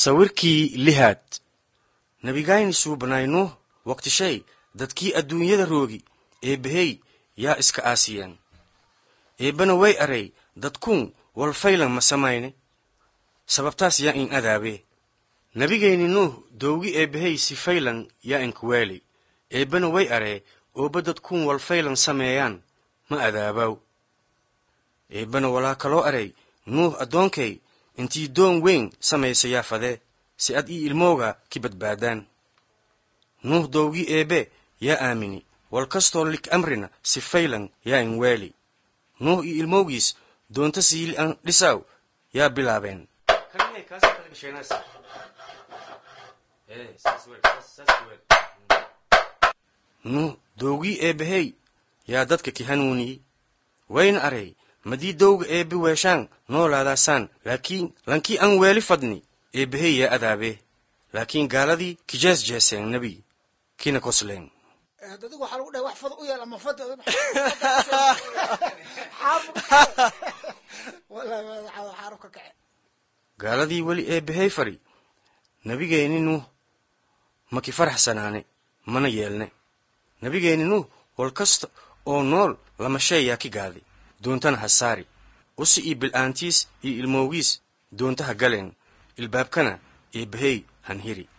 sawirkii lihaad nebigayni suubanaynuh waqtishay dadkii adduunyada roogi eebbahey yaa iska aasiyeen eebbana way aray dadkuun walfaylan ma samayne sababtaas yaa in adaabee nebigayni nuuh dowgi eebbahey si faylan yaa inkuweeli eebbana way aree ooba dadkuun walfaylan sameeyaan ma adaabaw eebbana walaa kaloo aray nuuh addoonkay intii doon weyn samaysa yaa fadee si ad ii ilmooga ki badbaadaan nuuh dowgii eebbe yaa aamini wal kastoo lik amrina si faylan yaa in weeli nuuh iyo ilmowgiis doonta siili an dhisaw yaa bilaabeen nuuh dowgii eebbahey yaa dadka ki hanuuniyey wayna aray madii dowga eebbe weeshaan noolaadaasaan laakiin lankii an weeli fadni eebbahey yaa adaabee laakiin gaaladii kijees jeeseen nebi kina kosleen adigu waxaa lagu dhahay wax fad u yeel ama fad xaaruf ka kace gaaladii weli eebbahey fadhi nebigeenni nuuh maki faraxsanaane mana yeelne nebigeenni nuuh wal kasta oo nool lama shay yaa ki gaadi doontana ha saari usi iyo bil'aantiis iyo ilmowgiis doonta ha galeen ilbaabkana eebbahey han hiri